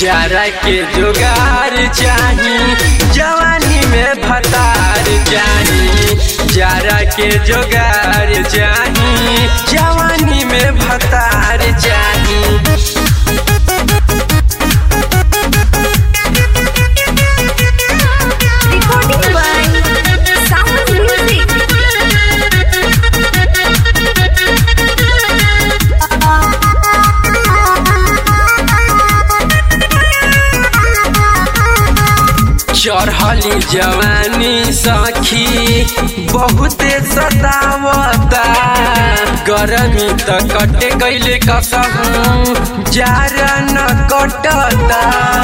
जारा के जुगार चाही जवानी में भतार चाही जारा के जुगार चाही जवानी में भतार चाही Recording by Sound Music. चढ़ली जवानी सखी बहुते सतावता गरमी त कटे गईले कसहू जारा न कटता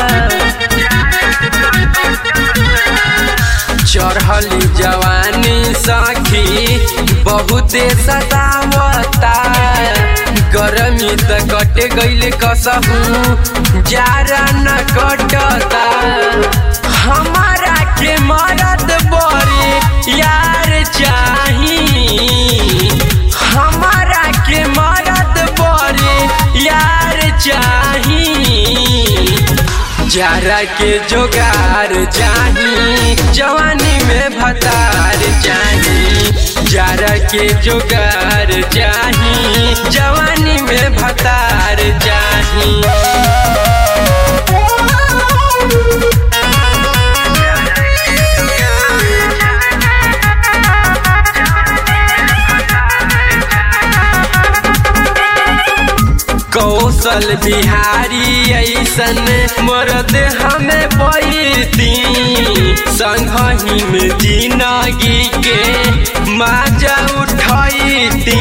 चढ़ली जवानी सखी बहुते सतावता गरमी त कटे गईले कसहू जारा न कटता हमारा के मरद बड़ी यार चाही हमारा के मरद बड़ी यार चाही जारा के जोगार चाही जवानी में भतार चाही जारा के जोगार चाही जवानी में भतार चाही कौशल बिहारी ऐसन मरद हमें पैती संगही में जिंदगी के माजा उठैती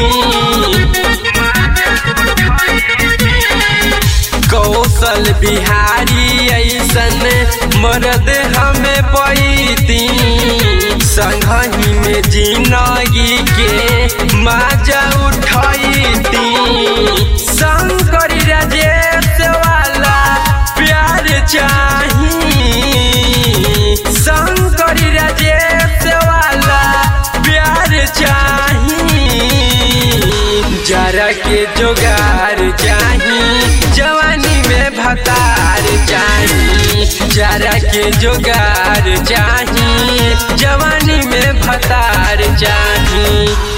कौशल बिहारी ऐसन मरद हमें पैती संगही में जिंदगी के माजा उठैती शंकर राजेश वाला प्यार चाही शंकर राजेश वाला प्यार चाही जरा के जोगार चाही जवानी में भतार चाही जरा के जोगार चाही जवानी में भतार चाही